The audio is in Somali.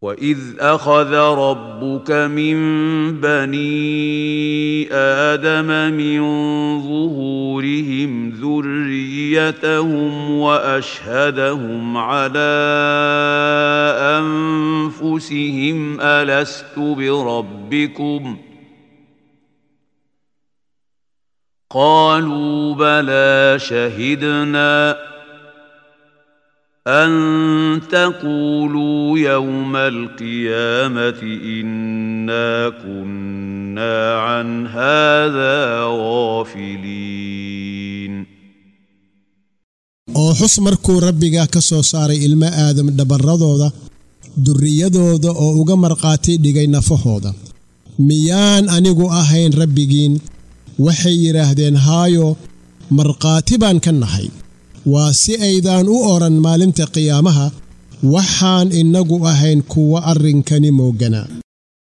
واذ اخذ ربك من بني ادم من ظهورهم ذريتهم واشهدهم على انفسهم الست بربكم قالوا بلى شهدنا أن تقولوا يوم القيامة إنا كنا عن هذا غافلين oo xus markuu rabbiga ka soo saaray ilmo aadam dhabarradooda durriyadooda oo uga markhaati dhigay nafahooda miyaan anigu ahayn rabbigiin waxay yidhaahdeen haayo markhaati baan ka nahay waa si aydaan u odhan maalinta qiyaamaha waxaan innagu ahayn kuwa arrinkani mooganaa